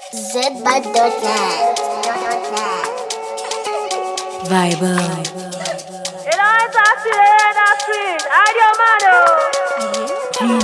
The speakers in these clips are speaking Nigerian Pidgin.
zbud.net. Vibe. You know it's a sweet, a sweet. I do man.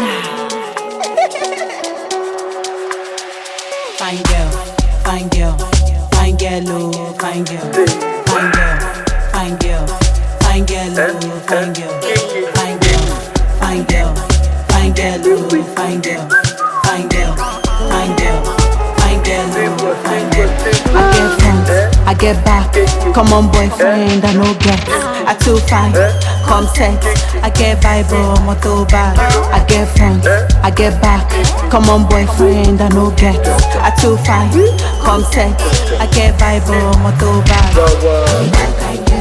Fine girl, fine girl, fine girl, oh, fine girl, fine girl, fine girl, fine girl, oh, fine girl, fine girl, fine girl, fine girl, oh, fine girl, fine girl, fine girl, fine girl, oh, fine girl. I get front, I get back. Come on, boyfriend, I no get. I too fine, come set. I get Bible, moto bag. I get front, I get back. Come on, boyfriend, I no get. I too fine, come set. I get Bible, moto bag.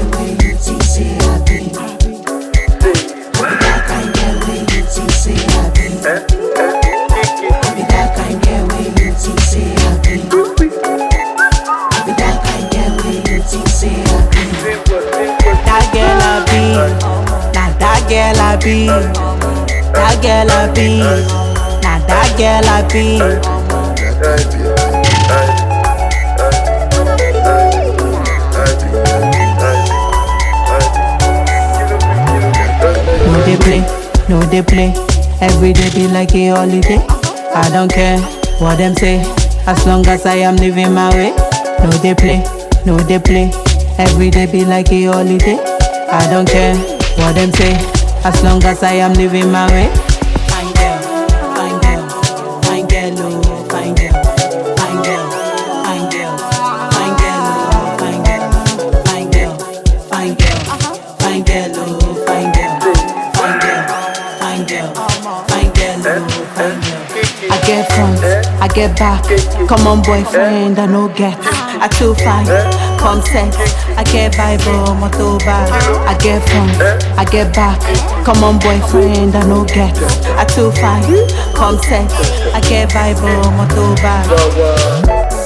That girl I be, nah that girl I be, that girl I be, nah that girl I be. No they play, no they play. Every day be like a holiday. I don't care what them say, as long as I am living my way. No they play, no they play. Every day be like a holiday. I don't care what them say, as long as I am living my way. Fine girl, fine girl, fine girl, oh, fine girl, fine girl, fine girl, fine girl, oh, fine girl, fine girl, fine girl, fine girl, oh, fine girl, fine girl, fine girl, fine girl, oh, fine girl. I get front, I get back. Come on, boyfriend, I no get. I too fine, come set. I get Bible, moto bag. I get front, I get back. Come on, boyfriend, I no get. I too fine, come set. I get Bible, moto bag.